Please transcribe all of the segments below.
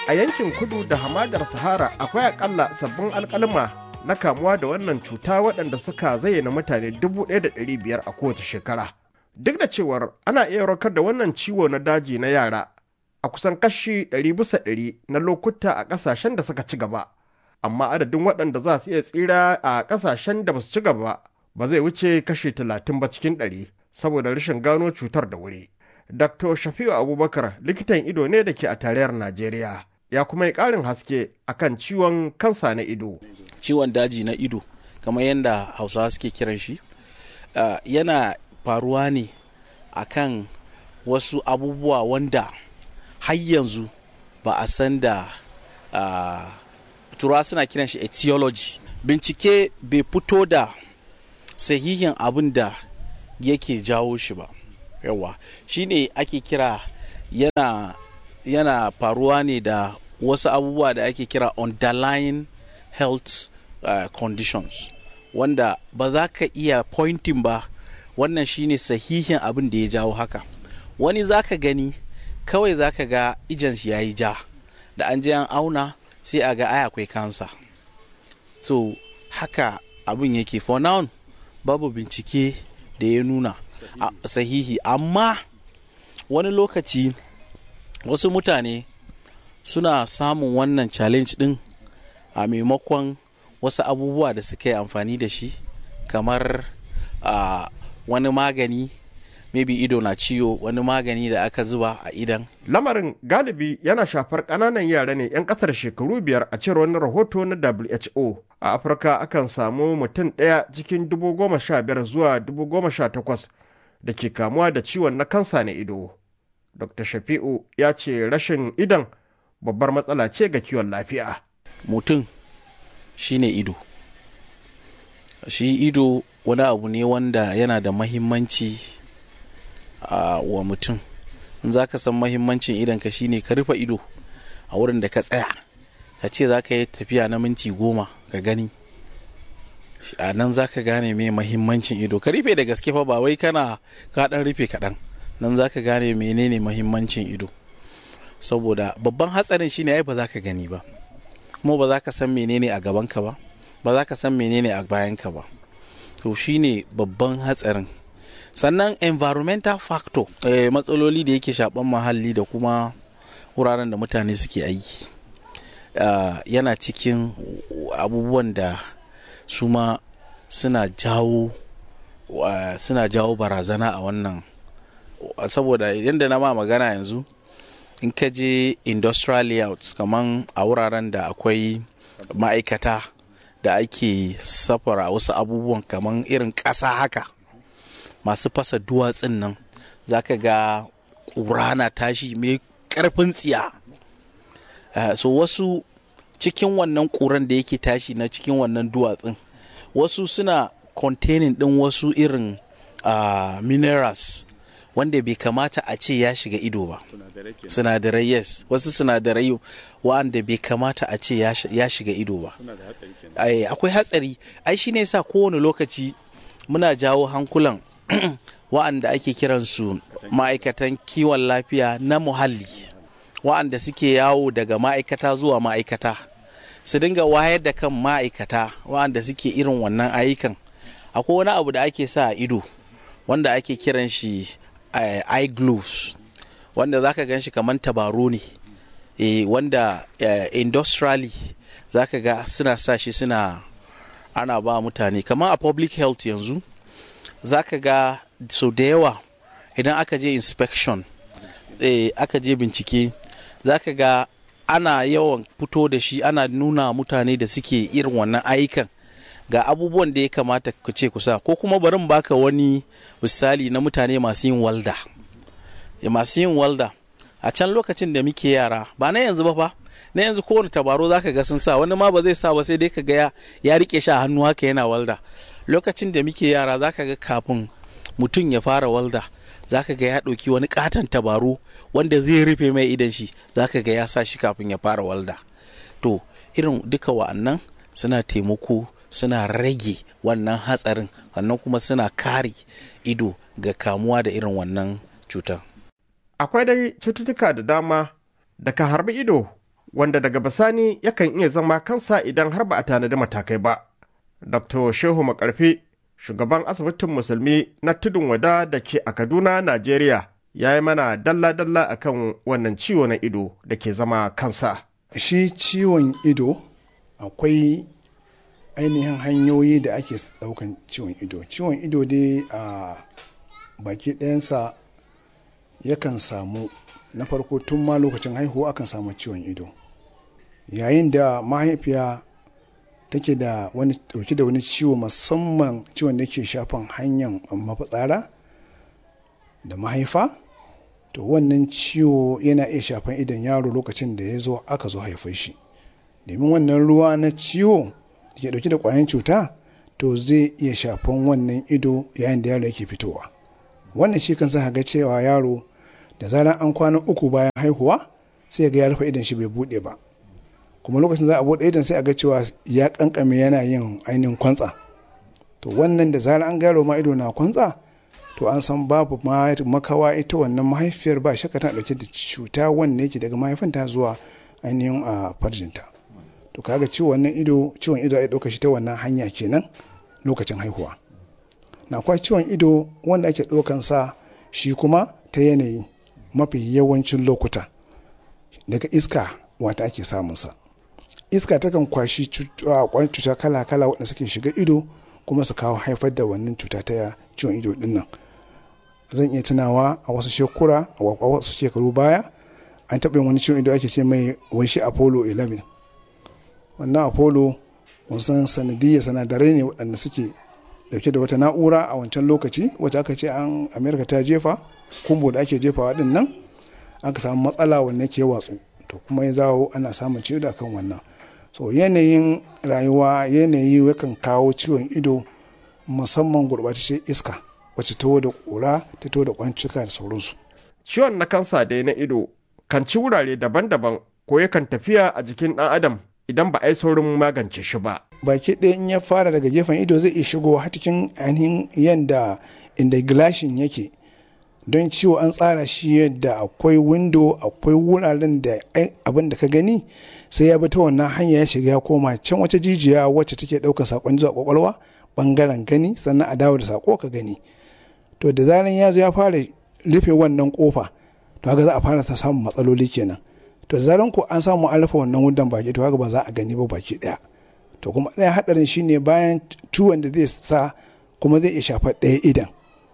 a yankin kudu da hamadar sahara akwai akalla sabbin alkalma na kamuwa da wannan cuta waɗanda suka zayyana mutane 1,500 a kowace shekara duk da cewar ana iya warkar da wannan ciwo na daji na yara a kusan kashi 100 bisa 100 na lokuta a ƙasashen da suka ci gaba amma adadin waɗanda za su iya tsira a ƙasashen da ba su ci gaba ba zai wuce kashi 30 ba cikin 100 saboda rashin gano cutar da wuri dr shafi'u abubakar likitan ido ne da ke a tarayyar najeriya ya kuma yi ƙarin haske akan ciwon kansa na ido. Ciwon daji na ido, kamar yadda Hausawa suke kiran shi, uh, yana faruwa ne akan wasu abubuwa wanda har yanzu ba a san da uh, turawa suna kiran shi etiology. Bincike bai fito da sahihin abin da yake jawo shi ba. Yawa, shi ne ake kira yana yana faruwa ne da wasu abubuwa da ake kira underlying health uh, conditions wanda ba za ka iya pointing ba wannan shine sahihin abin da ya jawo haka wani za ka gani kawai za ka ga ijansu ya yi ja da an je an auna sai a ga ai akwai kansa so haka abin yake for now babu bincike da ya nuna sahihi amma wani lokaci wasu mutane suna samun wannan challenge din a maimakon wasu abubuwa da suka yi amfani da shi kamar uh, wani magani maybe ido na ciwo wani magani da aka zuba a idan lamarin galibi yana shafar ƙananan yara ne 'yan ƙasar shekaru biyar a cewar wani rahoto na who a afirka akan samu mutum ɗaya cikin dubu goma sha biyar zuwa dubu goma sha takwas da ke kamuwa da ciwon na kansa na ido dr shafi'u ya ce rashin idan babbar matsala ce ga kiwon lafiya mutum shine ido shi ido wani abu ne wanda yana da mahimmanci uh, wa mutum in za ka san mahimmancin idanka shine ka rufe ido a wurin da ka tsaya ka ce za ka yi tafiya na minti goma ka gani a nan za ka gane mai mahimmancin ido ka rufe da gaske fa ba wai kana ka dan rufe kaɗan nan za ka gane menene mahimmancin ido saboda babban hatsarin shine ai ba za ka gani ba kuma ba za ka san menene a gabanka ba ba za ka san menene a bayanka ba to shine babban hatsarin sannan environmental factor eh, matsaloli da yake shaban muhalli da kuma wuraren da mutane suke aiki uh, yana cikin abubuwan da su ma suna jawo uh, suna jawo barazana a wannan saboda yadda na ma magana yanzu in ka je industrial layouts kaman a wuraren da akwai ma'aikata da ake safara wasu abubuwan kaman irin ƙasa haka masu fasa duwatsun nan za ka ga ƙura na tashi mai ƙarfin tsiya uh, so wasu cikin wannan ƙuran da yake tashi na cikin wannan duwatsun wasu suna containing ɗin wasu irin uh, minerals wanda bai kamata a ce ya shiga ido ba sinadarai yes wasu sinadarai wanda bai kamata a ce ya shiga ido ba akwai hatsari ai shi ne sa kowane lokaci muna jawo hankulan wa'anda ake kiransu ma'aikatan kiwon lafiya na muhalli wa'anda suke yawo daga ma'aikata zuwa ma'aikata su dinga wayar da kan ma'aikata wa'anda suke irin wannan ayyukan akwai wani abu da ake sa a ido wanda ake kiran shi uh, eye gloves wanda zaka gan shi kamar tabaro ne e, wanda uh, industrially zaka ga suna sa shi suna ana ba mutane kamar a public health yanzu zaka ga so da yawa idan aka je inspection e, aka je bincike zaka ga ana yawan fito da shi ana nuna mutane da suke irin wannan ayyukan ga abubuwan da ya kamata ku ce kusa ko kuma barin baka wani misali na mutane masu yin walda masu yin walda a can lokacin da muke yara ba na yanzu ba fa na yanzu kowane tabaro zaka ga sun sa wani ma ba zai sa ba sai dai ka ga ya rike shi a hannu haka yana walda lokacin da muke yara zaka ga kafin mutum ya fara walda zaka ga ya ɗauki wani katon tabaro wanda zai rufe mai idan shi zaka ga ya sa shi kafin ya fara walda to irin duka wa'annan suna taimako suna rage wannan hatsarin sannan kuma suna kare ido ga kamuwa da irin wannan cutar. Akwai dai cututtuka da dama da ka harbi ido wanda daga bisani yakan iya zama kansa idan har ba a tanadi matakai ba. Dr. Shehu Makarfi, shugaban asibitin musulmi na tudun wada da ke a Kaduna, Najeriya, ya yi mana dalla-dalla akan wannan ciwo na ido da ke zama kansa. Shi ciwon ido akwai ainihin hanyoyi da ake daukan ciwon ido. Ciwon ido dai a baki ɗayansa yakan samu na farko tun ma lokacin haihuwa akan samu ciwon ido. Yayin da mahaifiya take da wani dauke da wani ciwo musamman ciwon da ke shafan hanyar mafitsara da mahaifa to wannan ciwo yana iya shafan idan yaro lokacin da ya zo aka zo haifar shi domin wannan ruwa na ciwo da ke dauke da kwayan cuta to zai iya shafan wannan ido yayin da yaro yake fitowa wannan shi kan sa ga cewa yaro da zarar an kwana uku bayan haihuwa sai ga ya rufe idan shi bai bude ba kuma lokacin za a bude idan sai a ga cewa ya kankame yana yin ainihin kwantsa to wannan da zarar an gano ma ido na kwantsa to an san babu makawa ita wannan mahaifiyar ba shakka tana dauke da cuta wanda yake daga mahaifinta zuwa ainihin a farjinta to kaga ciwon wannan ido ciwon ido ya dauka shi ta wannan hanya kenan lokacin haihuwa na akwai ciwon ido wanda ake daukan sa shi kuma ta yanayi mafi yawancin lokuta daga iska wata ake samun sa iska takan kwashi kwan cuta kala-kala waɗanda suke shiga ido kuma su kawo haifar da wannan cuta ta ciwon ido din nan zan iya tunawa a wasu shekura a wasu shekaru baya an taɓa yin wani ciwon ido ake ce mai waishi apollo 11 wannan apollo wasan sanadiyya sanadarai ne waɗanda suke dauke da wata na'ura a wancan lokaci wacce aka ce an amerika ta jefa kumbo da ake jefawa din nan aka samu matsala wanda ke watsu to kuma ya zawo ana samun ciwo da kan wannan so yanayin rayuwa yanayi yakan kawo ciwon ido musamman gurɓataccen iska wacce ta da ƙura ta to da kwancuka da sauransu Ciwon na kansa dai na ido kan ci wurare daban-daban ko yakan tafiya a jikin ɗan adam idan ba a yi saurin magance shi ba. baki ɗaya in ya fara daga gefen ido zai iya shigo har cikin ainihin yadda inda gilashin yake don ciwo an tsara shi yadda akwai windo akwai wuraren da abin da ka gani sai ya bi ta wannan hanya ya shiga ya koma can wata jijiya wacce take ɗaukar sakon zuwa kwakwalwa bangaren gani sannan a dawo da sako ka gani to da zaran ya zo ya fara rufe wannan kofa to haka za a fara ta samun matsaloli kenan to da zaran ko an samu an rufe wannan wundan baki to haka ba za a gani ba baki ɗaya to kuma ɗaya haɗarin shine bayan ciwon da zai sa kuma zai iya shafar ɗaya idan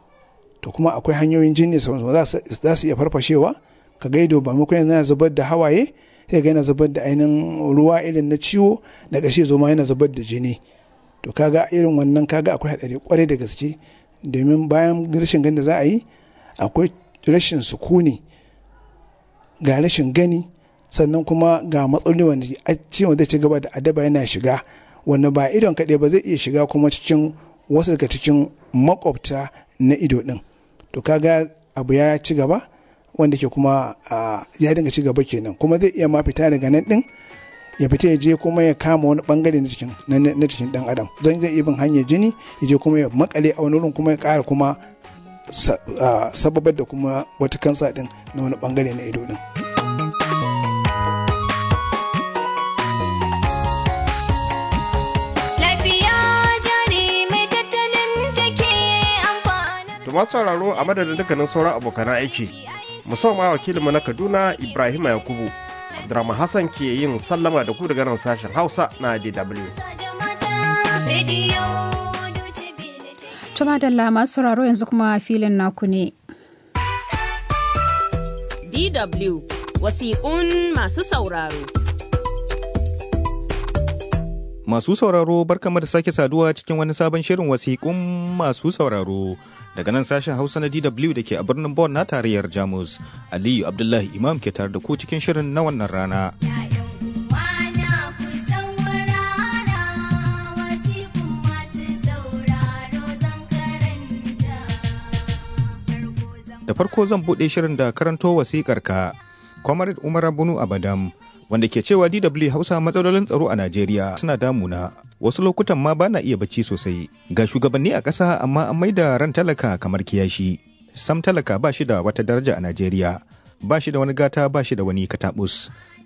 to kuma akwai hanyoyin jini za su iya farfashewa ka ga ido ba maimakon yana zubar da hawaye sai ga yana zubar da ainihin ruwa irin na ciwo da ƙashi zo ma yana zubar da jini to kaga irin wannan kaga akwai haɗari kwarai da gaske domin bayan rashin gani da za a yi akwai rashin sukuni ga rashin gani sannan kuma ga matsaloli wanda ciwon zai ci gaba da adaba yana shiga wanda ba idon kaɗai ba zai iya shiga kuma cikin wasu daga cikin makwabta na ido ɗin to kaga abu ya ci gaba wanda ke kuma ya dinga ci gaba kenan kuma zai iya ma fita daga nan ɗin ya fita ya je kuma ya kama wani bangare na cikin na cikin dan adam zan zai iya bin hanyar jini ya je kuma ya makale a wani wurin kuma ya kara kuma sababar da kuma wata kansa din na wani bangare na ido din Tuma sauraro a madadin dukkanin sauran abokan aiki musamman wakilinmu na Kaduna Ibrahim Yakubu Abdurrahman Hassan ke yin sallama da ku daga nan sashen Hausa na DW. Tuma da masu sauraro yanzu kuma filin naku ne. DW wasiƙun masu sauraro. Masu sauraro barkama da sake saduwa cikin wani sabon shirin wasiƙun masu sauraro daga nan sashen Hausa na DW da ke a birnin Bonn na tarayyar Jamus. Aliyu Abdullahi Imam ke tare da ku cikin shirin na wannan rana. Da farko zan buɗe shirin da karanto wasiƙar ka. Comrade Umar Bunu Abadam wanda ke cewa DW Hausa matsalolin tsaro a Najeriya suna damuna. Wasu lokutan ma bana iya bacci sosai. Ga shugabanni a ƙasa amma an maida ran talaka kamar kiyashi. Sam talaka ba shi da wata daraja a Najeriya. Ba shi da wani gata ba shi da wani katabus.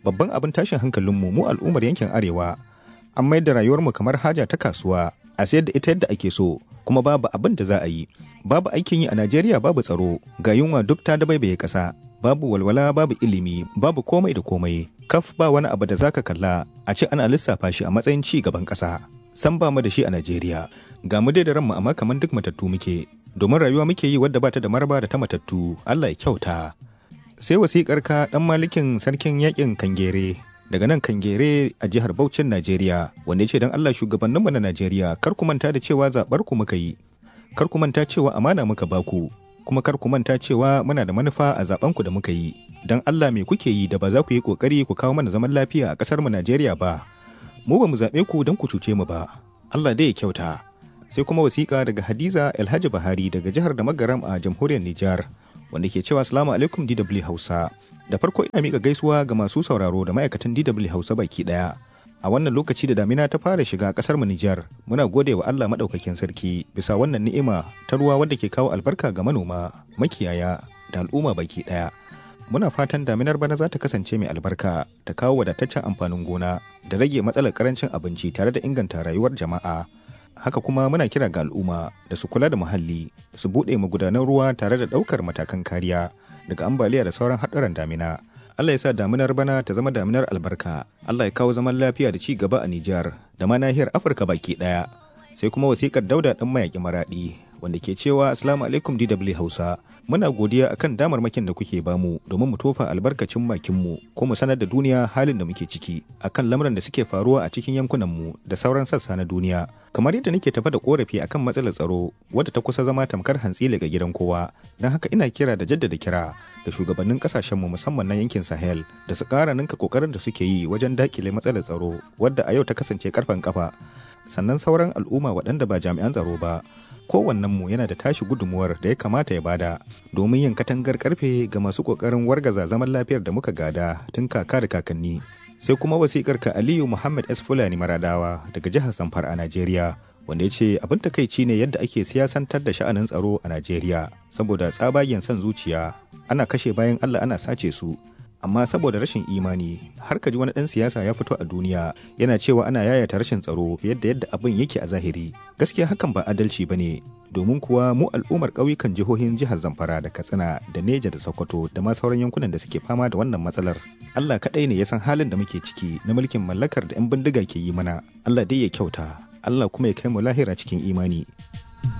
babban abin tashin hankalinmu mu al'ummar yankin arewa an mayar da rayuwarmu kamar haja ta kasuwa a sayar da ita yadda ake so kuma babu abin da za a yi babu aikin yi a najeriya babu tsaro ga yunwa duk ta dabaibaye ƙasa babu walwala babu ilimi babu komai da komai kaf ba wani abu da zaka kalla a ce ana lissafa shi a matsayin ci gaban ƙasa san ba mu da shi a najeriya ga mu dai da ranmu amma kamar duk matattu muke domin rayuwa muke yi wadda bata da maraba da ta matattu allah ya kyauta sai wasiƙar ka ɗan malikin sarkin yakin kangere daga nan kangere a jihar Bauchin Najeriya wanda ya ce don Allah shugabanninmu na Najeriya kar ku manta da cewa zaɓar ku muka yi kar ku manta cewa amana muka baku kuma kar ku manta cewa muna da manufa a zaben ku da muka yi don Allah me kuke yi da ba za ku yi kokari ku kawo mana zaman lafiya a ƙasar mu Najeriya ba mu ba mu zaɓe ku don ku cuce mu ba Allah dai ya kyauta sai kuma wasiƙa daga Hadiza Alhaji Bahari daga jihar da Magaram a jamhuriyar Nijar wanda ke cewa Assalamu alaikum DW Hausa da farko ina mika gaisuwa ga masu sauraro da ma'aikatan DW Hausa baki daya. A wannan lokaci da damina ta fara shiga kasar mu Nijar, muna gode wa Allah madaukakin sarki bisa wannan ni'ima ta ruwa wadda ke kawo albarka ga manoma, makiyaya da al'umma baki daya. Muna fatan daminar bana za ta kasance mai albarka, ta kawo wadataccen amfanin gona, da rage matsalar karancin abinci tare da inganta rayuwar jama'a. haka kuma muna kira ga al'umma da su kula da muhalli su buɗe magudanan ruwa tare da ɗaukar matakan kariya daga ambaliya da sauran haɗuran damina Allah ya sa daminar bana ta zama daminar albarka Allah ya kawo zaman lafiya da ci gaba a Nijar da ma nahiyar Afirka baki ɗaya sai kuma wasikar Dauda ɗan mayaƙi maraɗi wanda ke cewa Assalamu alaikum DW Hausa muna godiya akan damarmakin da kuke bamu domin mu tofa albarkacin bakinmu ko mu sanar da duniya halin da muke ciki akan lamuran da suke faruwa a cikin yankunanmu da sauran sassa na duniya kamar yadda nake tafa da korafi akan matsalar tsaro wadda ta kusa zama tamkar hantsi daga gidan kowa don haka ina kira da jaddada kira da shugabannin kasashenmu musamman na yankin sahel da su kara ninka kokarin da suke yi wajen dakile matsalar tsaro wadda a yau ta kasance karfan kafa sannan sauran al'umma waɗanda ba jami'an tsaro ba kowannenmu yana da tashi gudunmuwar da ya kamata ya bada domin yin katangar karfe ga masu kokarin wargaza zaman lafiyar da muka gada tun kaka da kakanni sai kuma wasikar ka aliyu muhammad s fulani maradawa daga jihar zamfara a najeriya wanda ya ce abin takaici ne yadda ake siyasantar da sha'anin tsaro a najeriya saboda tsabagen son zuciya ana kashe bayan allah ana sace su amma saboda rashin imani har ka ji wani ɗan siyasa ya fito a duniya yana cewa ana yayata rashin tsaro fiye da yadda abin yake a zahiri gaskiya hakan ba adalci ba ne domin kuwa mu al'ummar ƙauyukan jihohin jihar zamfara da katsina da neja da sokoto da ma sauran yankunan da suke fama da wannan matsalar allah kaɗai ne ya san halin da muke ciki na mulkin mallakar da 'yan bindiga ke yi mana allah dai ya kyauta allah kuma ya kai mu lahira cikin imani